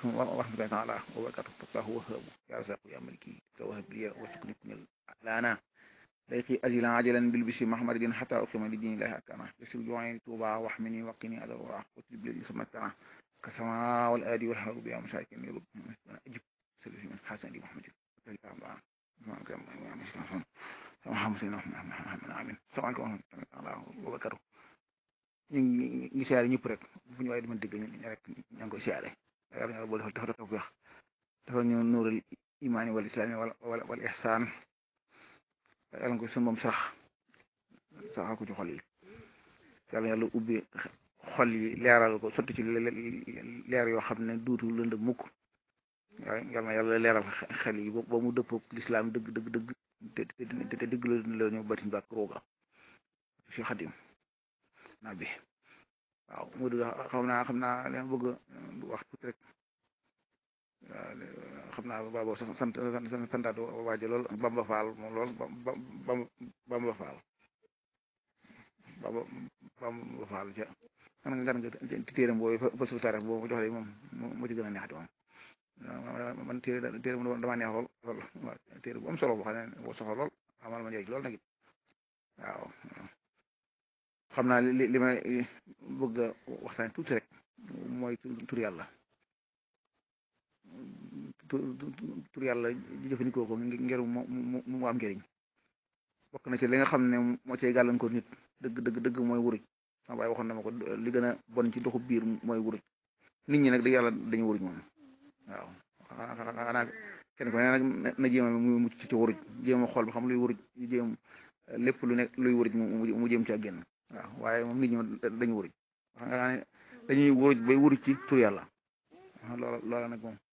aleykum wa rahmatullahi taala wa barakatuh fataahu wahaabu ya razaqu ya maliki tawahab liya warzuqni kunil lana layqi ajilan ajalan bil bisi mahmadin hatta uqima li dinillahi arkana yasir ju'ayni tuba wahmini waqini adal wara watlib li samatana kasama wal adi wal hawu biya masakin yurub ajib sallallahu min hasani muhammadin amin salaamaaleykum wa barakatuh ñu ngi ngi siyaare ñëpp rek fu ñu waaye di mën dégg ñu rek ña ngi koy siyaare yàlla yàlla boo defal dafa dafa weex dafa ñu nuural imaani wal islaami wala wala wal ihsaan yàlla ko sunu moom sax saxal ko ci xol yi yàlla yàlla ubbi xol yi leeral ko sotti ci leer yoo xam ne duutu lënd mukk yàlla na yàlla leeral xel yi ba mu dëppoo lislaam dëgg dëgg dëgg te te dëgg la ñu batin ba ak rooga si xadim naa bi waaw mu du xam naa xam naa li ma bëgg wax tuuti rek xam naa babo sant santaat waaje lool Bamba Faal moom lool Bamba Faal Bamba Bamba Faal ca man nga gan nga ci téeram boobu fa suuf taarix boobu jox moom moo ci gën a neexati moom man téere téere mu dama neex lool lool waaw téere bu am solo boo xam ne boo soxla lool amal ma njëriñ lool nag it waaw xam naa li li may bëgg a waxtaan tuuti rek mooy tur yàlla tur yàlla jëfandikoo ko ngir mu mu am njëriñ bokk na ci li nga xam ne moo cay gàllankoor nit dëgg dëgg dëgg mooy wuruj sama baay waxoon na ma ko li gën a bon ci doxu biir mooy wuruj nit ñi nag dëgg yàlla dañu wuruj moom waaw xanaa kenn ku ne nag na jéem a mu mucc ci wuruj jéem a xool ba xam luy wuruj jéem lépp lu nekk luy wuruj mu jéem ci génn waaw waaye moom nit ñi dañu wuruj xam nga ne dañuy wuruj bay wuruj ci tur yàlla loola loola nag moom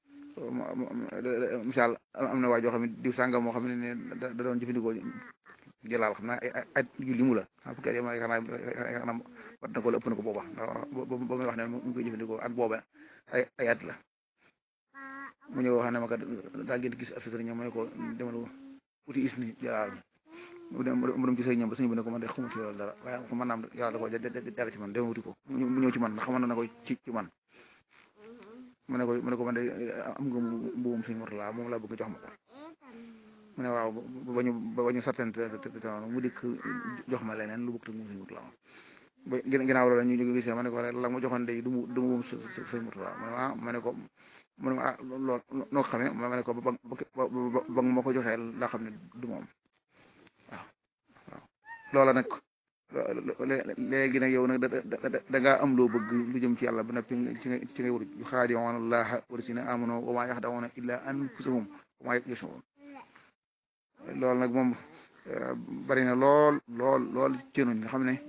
misaal am na waa joo xam ne diw sàngam moo xam ne ne da doon jëfandikoo jëlaal xam naa ay at yu limu la xam fukki at yi ma xanaa xanaa wat na ko la ëpp na ko booba ba muy wax ne mu ngi koy jëfandikoo ak booba ay ay at la mu ñëw wax ne ma kat daa ngeen gis ab sëriñ mu ne ko demal uti is ni jëlaal mu dem mu dem ci sëriñ ba suñu bi ne ko man de xamu ci loolu dara waaye ko man naam yàlla da ko dara ci man dem wuti ko mu ñëw ci man ndax xaman na ko ci ci man mu ne ko mu ne ko man de am nga mbuum suñu murtala moom laa bëgg jox ma ko mu ne waaw ba ñu ba ñu sartante mu dikk jox ma leneen lu bëgg te mu suñu murtala ba ginnaaw loolu ñu ñu gisee ma ne ko la ma joxoon de du mu du mu suñu murtala mu ne ah ma ne ko mu ne ah loolu noo ko xamee ma ne ko ba ba ba ma ko joxee laa xam ne du moom waaw waaw loola nag léegi nag yow nag da ngaa am loo bëgg lu jëm ci yàlla ba noppi ci nga ci ngay wut yu xaadi'uuna llaaha walladiina aamanuu wa maa yaxda'uuna illaa anfusahum wa maa yash'uruun loolu nag moom bari na lool lool lool ci ñun nga xam ne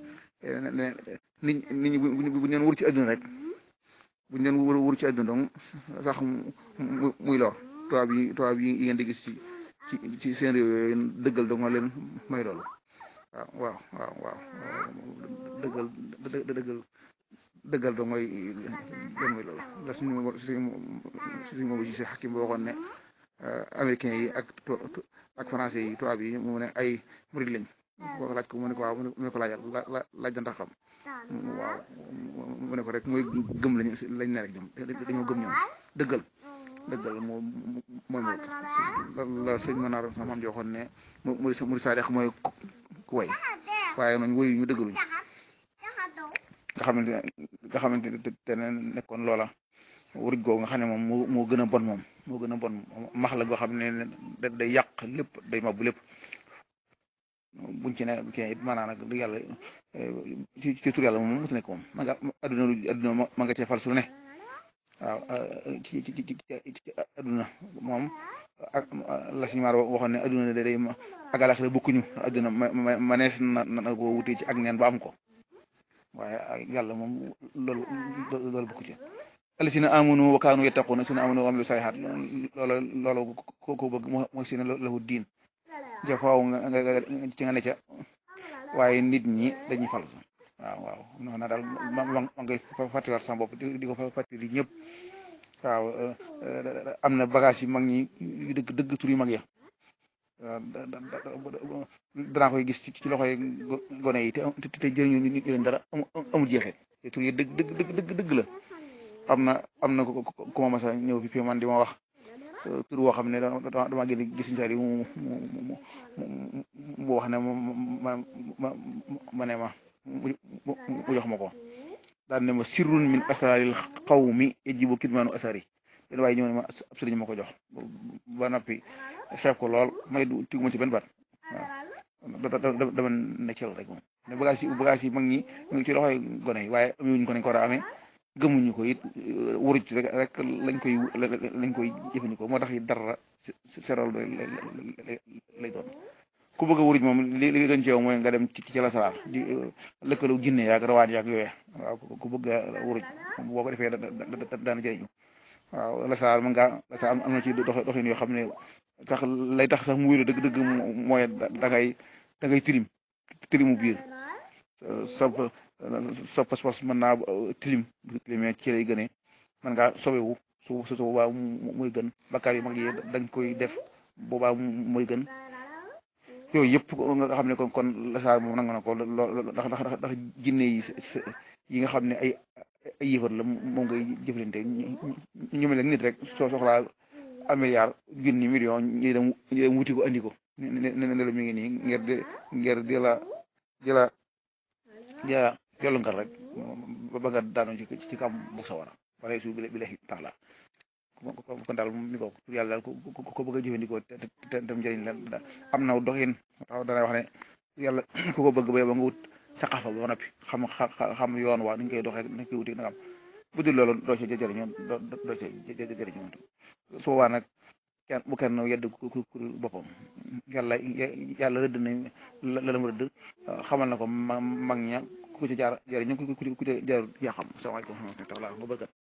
nit nit ñi bu ñu leen wur ci àdduna rek bu ñu leen wur wur ci àdduna donc sax muy lor tubaab yi tubaab yi ngeen di gis ci ci ci seen réew yooyu dëggal dong leen may loolu. waaw waaw waaw waaw dëggal dëggal dëggal da mooy lan mooy loolu la suñu suñu suñu moom si xakim boo waxoon ne américains yi ak ak français yi tubaab yi mu ne ay murid lañ boo laaj ko mu ne ko waaw mu ne ko laajal laaj da ndax xam waaw mu ne ko rek mooy gëm lañ lañ ne rek ñoom dañoo gëm ñoom dëggal dëggal moo mooy moo la sëñ Manar sama maam ji waxoon ne mu mu mu saadex mooy ku way waaye noonu woyu ñu dëggaluñ nga xamante nga xamante te ne nekkoon loola wuruj googu nga xam ne moom moo moo gën a bon moom moo gën a bon max la goo xam ne da day yàq lépp day mabbu lépp buñ ci ne ci it maanaam nag du yàlla ci ci tur yàlla moom mutu nekk moom ma nga adduna adduna ma nga cee fal su ne waaw ci ci ci ci adduna moom ak la suñu maar waxoon ne adduna da day ak alaxira bokkuñu adduna ma manees na na ko wutee ci ak neen ba am ko waaye yàlla moom loolu loolu bokku ci alladina amanu wa kaanu yattaquna sina amanu wa amilu salihat loolu loolu ko ko bëgg mooy sina lahu diin ja faaw nga nga ci nga ne ca waaye nit ñi dañuy fal waaw waaw non na daal ma ma ngay fàttaliwaat sama bopp di ko fàttali ñëpp waaw am na bagage yu mag ñi yu dëgg dëgg tur yu mag ya danaa koy gis ci loxoy gone yi te te jëriñu ñu leen dara amul jeexee te tur yi dëgg dëgg dëgg dëgg dëgg la am na am na ku ma mas a ñëw fi fi man di ma wax tur woo xam ne dama gën gis sari mu mu mu wax ne ma ma ma ne ma mu jox ma ko daan ne ma sirrun min asraril qawmi yajibu kitmaanu asari den waaye ñëw ne ma ab sëriñ ma ko jox ba noppi xeeb ko lool may du tigu ma ci benn baat waaw dama ne cel rek moom ne bagage yi bagage yi mag ñi mu ngi ci loxoy gone yi waaye amuñu ko nañ ko war a amee gëmuñu ko it wuruj rek rek lañ koy lañ koy jëfandikoo moo tax it dara seral lay doon ku bëgg a wuruj moom li li gën ci yow mooy nga dem ci ci lasaraar di lëkkaloo jinne yaag rawaan yaag yooyee waaw ku bëgg a wuruj boo ko defee daana jëriñu waaw lasaraar mën ngaa lasaraar am na ci dox doxin yoo xam ne sax lay tax sax mu wéru dëgg dëgg mooy da ngay da ngay tilim tilimu biir sa sa pas-pas mën naa tilim bu tilimee ci lay gënee mën ngaa sobewu su su boobaa muy gën bakkaar yu mag yi dañ koy def boobaa muy gën yooyu yëpp nga xam ne kon kon lasaar moom nangu na ko lool ndax ndax ndax jinne yi yi nga xam ne ay ay yëfar la moom ngay jëflante ñu mel nit rek soo soxlaa un milliard junni million ñu dem ñu dem wuti ko andi ko ne ne ne la mi ngi nii ngir di ngir di la di la di la yollu ngal rek ba nga daanu ci ci kam bu sawara wala su bi la tax la kon daal mi ko yàlla daal ko bëgg a jëfandikoo te te dem njëriñ la am na doxin taw dana wax ne yàlla ku ko bëgg ba ba nga wut saqafa ba noppi xam xam yoon waa ni ñu koy doxee ni ñu koy wuti nagam bu dul loolu doo ci jëriñoo doo doo ci jëriñoo su boobaa nag kenn bu kenn yedd ku ku boppam yàlla yàlla rëdd na la la mu rëdd xamal na ko mag ña ku ci jaar jëriñu ku ku ci jaar yaa xam salaamaaleykum wa rahmatulah wa barakatu